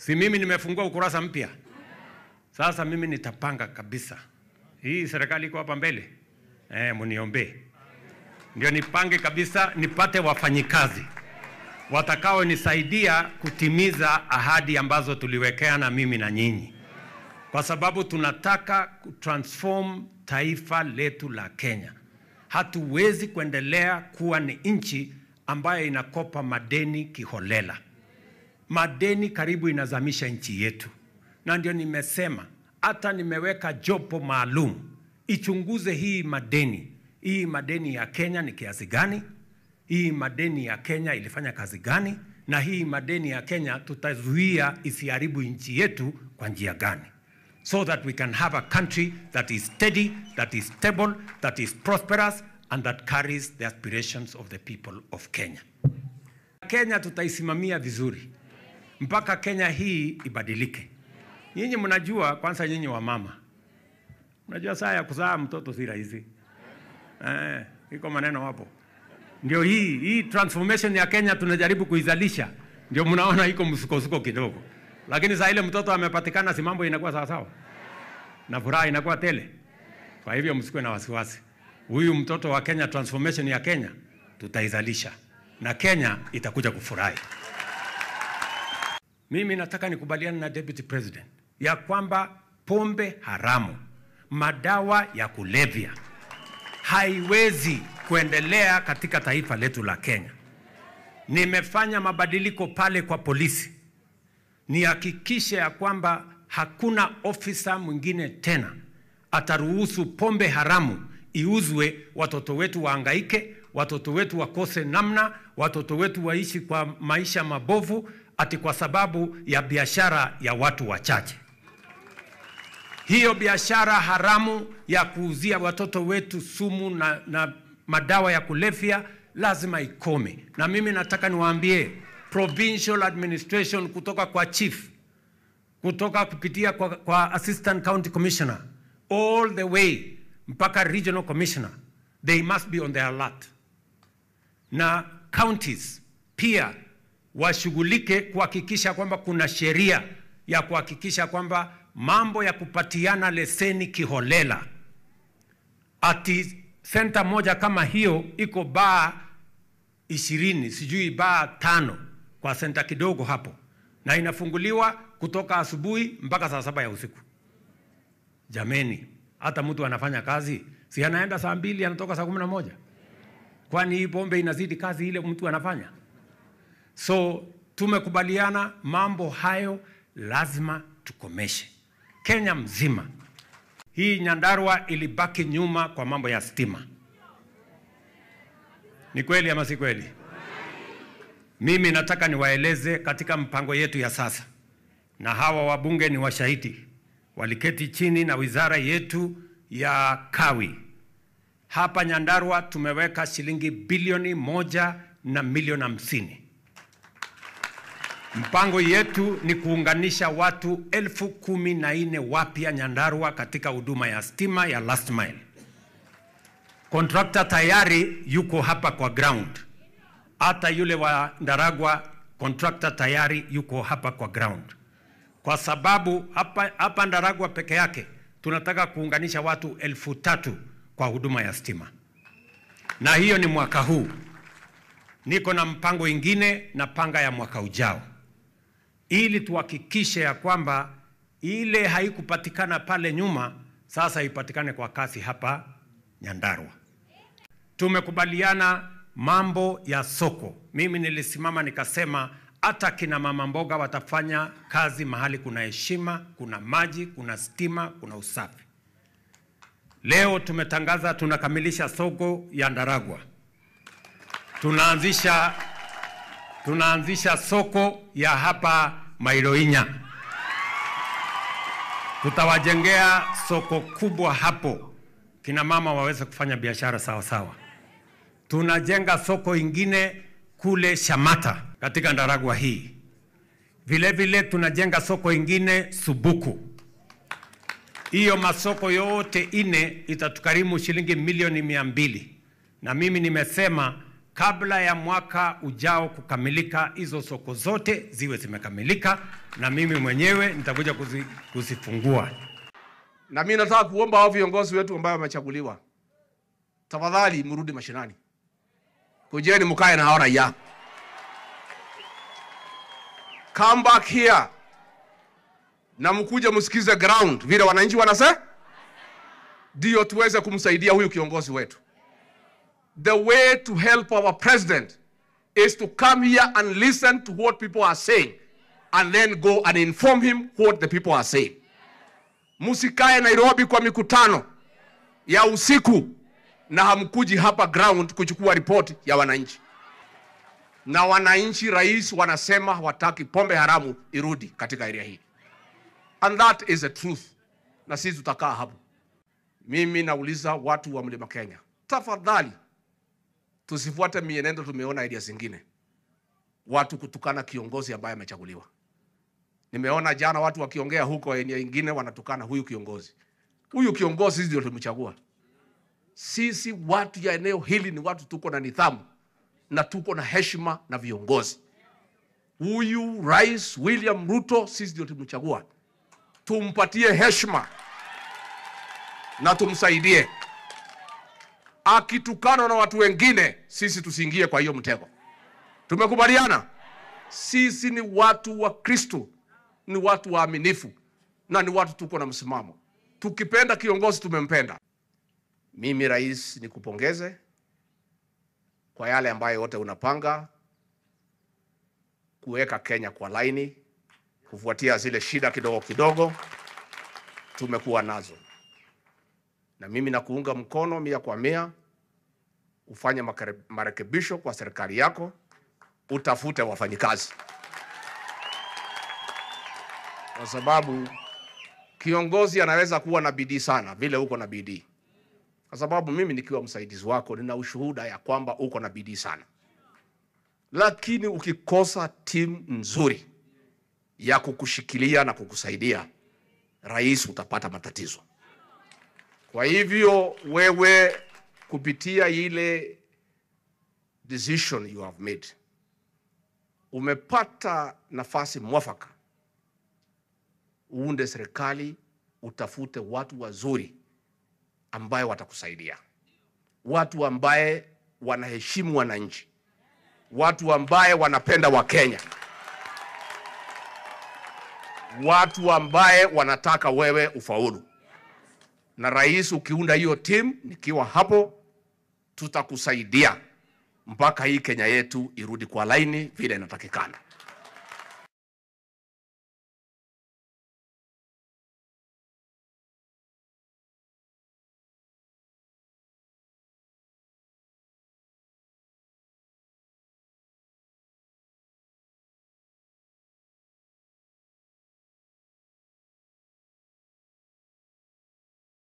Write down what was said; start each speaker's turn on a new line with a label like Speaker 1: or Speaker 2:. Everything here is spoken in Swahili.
Speaker 1: Si mimi nimefungua ukurasa mpya. Sasa mimi nitapanga kabisa. Hii serikali iko hapa mbele. Eh, mniombee. Ndio nipange kabisa nipate wafanyikazi watakaonisaidia kutimiza ahadi ambazo tuliwekeana mimi na nyinyi, kwa sababu tunataka kutransform taifa letu la Kenya. Hatuwezi kuendelea kuwa ni nchi ambayo inakopa madeni kiholela. Madeni karibu inazamisha nchi yetu, na ndio nimesema hata nimeweka jopo maalum ichunguze hii madeni. Hii madeni ya Kenya ni kiasi gani? Hii madeni ya Kenya ilifanya kazi gani? Na hii madeni ya Kenya tutazuia isiharibu nchi yetu kwa njia gani? So that we can have a country that is steady, that is stable, that is prosperous and that carries the aspirations of the people of Kenya. Kenya tutaisimamia vizuri mpaka Kenya hii ibadilike. Nyinyi mnajua, kwanza nyinyi wa mama, mnajua saa ya kuzaa mtoto si rahisi eh, iko maneno hapo. Ndio hii hii transformation ya Kenya tunajaribu kuizalisha, ndio mnaona iko msukosuko kidogo, lakini saa ile mtoto amepatikana, si mambo inakuwa sawa sawa na furaha inakuwa tele. Kwa hivyo msikuwe na wasiwasi, huyu mtoto wa Kenya, transformation ya Kenya tutaizalisha na Kenya itakuja kufurahi. Mimi nataka nikubaliane na Deputy President ya kwamba pombe haramu, madawa ya kulevya haiwezi kuendelea katika taifa letu la Kenya. Nimefanya mabadiliko pale kwa polisi, nihakikishe ya kwamba hakuna ofisa mwingine tena ataruhusu pombe haramu iuzwe, watoto wetu waangaike, watoto wetu wakose namna, watoto wetu waishi kwa maisha mabovu ati kwa sababu ya biashara ya watu wachache. Hiyo biashara haramu ya kuuzia watoto wetu sumu na, na madawa ya kulevya lazima ikome, na mimi nataka niwaambie provincial administration kutoka kwa chief, kutoka kupitia kwa, kwa assistant county commissioner all the way mpaka regional commissioner, they must be on their alert, na counties pia washughulike kuhakikisha kwamba kuna sheria ya kuhakikisha kwamba mambo ya kupatiana leseni kiholela, ati senta moja kama hiyo iko baa ishirini sijui baa tano kwa senta kidogo hapo, na inafunguliwa kutoka asubuhi mpaka saa saba ya usiku. Jameni, hata mtu anafanya kazi si anaenda saa mbili anatoka saa kumi na moja Kwani hii pombe inazidi kazi ile mtu anafanya? So tumekubaliana mambo hayo lazima tukomeshe. Kenya mzima hii Nyandarua ilibaki nyuma kwa mambo ya stima. Ni kweli ama si kweli? Mimi nataka niwaeleze katika mpango yetu ya sasa, na hawa wabunge ni washahidi, waliketi chini na wizara yetu ya kawi hapa Nyandarua tumeweka shilingi bilioni moja na milioni hamsini. Mpango yetu ni kuunganisha watu elfu kumi na nne wapya Nyandarua katika huduma ya stima ya last mile. Kontrakta tayari yuko hapa kwa ground, hata yule wa Ndaragwa kontrakta tayari yuko hapa kwa ground, kwa sababu hapa, hapa Ndaragwa peke yake tunataka kuunganisha watu elfu tatu kwa huduma ya stima, na hiyo ni mwaka huu. Niko na mpango ingine na panga ya mwaka ujao, ili tuhakikishe ya kwamba ile haikupatikana pale nyuma sasa ipatikane kwa kasi hapa Nyandarua. Tumekubaliana mambo ya soko. Mimi nilisimama nikasema hata kina mama mboga watafanya kazi mahali kuna heshima, kuna maji, kuna stima, kuna usafi. Leo tumetangaza tunakamilisha soko ya Ndaragwa, tunaanzisha tunaanzisha soko ya hapa Mailoinya, tutawajengea soko kubwa hapo, kina mama waweze kufanya biashara sawa sawa. Tunajenga soko ingine kule Shamata katika Ndaragwa hii, vile vile tunajenga soko ingine Subuku hiyo masoko yote ine itatukarimu shilingi milioni mia mbili na mimi nimesema kabla ya mwaka ujao kukamilika, hizo soko zote ziwe zimekamilika, na mimi mwenyewe nitakuja kuzi, kuzifungua.
Speaker 2: Na mimi nataka kuomba hao viongozi wetu ambao wamechaguliwa, tafadhali mrudi mashinani, kujeni mkae na hao raia. Come back here na mkuje msikize ground vile wananchi wanasema, ndio tuweze kumsaidia huyu kiongozi wetu. The way to help our president is to come here and listen to what people are saying and then go and inform him what the people are saying. Msikae Nairobi kwa mikutano ya usiku na hamkuji hapa ground kuchukua ripoti ya wananchi. Na wananchi, rais wanasema hawataki pombe haramu irudi katika area hii, and that is the truth, na sisi tutakaa hapo. Mimi nauliza watu wa mlima Kenya, tafadhali tusifuate mienendo tumeona area zingine, watu kutukana kiongozi ambaye amechaguliwa. Nimeona jana watu wakiongea huko eneo ingine wanatukana huyu kiongozi. Huyu kiongozi sisi ndio tulimchagua. Sisi watu ya eneo hili ni watu tuko na nidhamu na tuko na heshima na viongozi. Huyu Rais William Ruto sisi ndio tulimchagua, tumpatie heshima na tumsaidie. Akitukana na watu wengine, sisi tusiingie kwa hiyo mtego. Tumekubaliana? Sisi ni watu wa Kristo, ni watu waaminifu na ni watu tuko na msimamo. Tukipenda kiongozi tumempenda. Mimi rais, nikupongeze kwa yale ambayo yote unapanga kuweka Kenya kwa laini, kufuatia zile shida kidogo kidogo tumekuwa nazo, na mimi nakuunga mkono mia kwa mia. Ufanye makare- marekebisho kwa serikali yako, utafute wafanyikazi, kwa sababu kiongozi anaweza kuwa na bidii sana vile uko na bidii kwa sababu mimi nikiwa msaidizi wako nina ushuhuda ya kwamba uko na bidii sana, lakini ukikosa timu nzuri ya kukushikilia na kukusaidia, rais, utapata matatizo. Kwa hivyo wewe, kupitia ile decision you have made, umepata nafasi mwafaka, uunde serikali, utafute watu wazuri ambaye watakusaidia, watu ambaye wanaheshimu wananchi, watu ambaye wanapenda Wakenya, watu ambaye wanataka wewe ufaulu. Na rais, ukiunda hiyo timu, nikiwa hapo, tutakusaidia mpaka hii Kenya yetu irudi kwa laini vile inatakikana.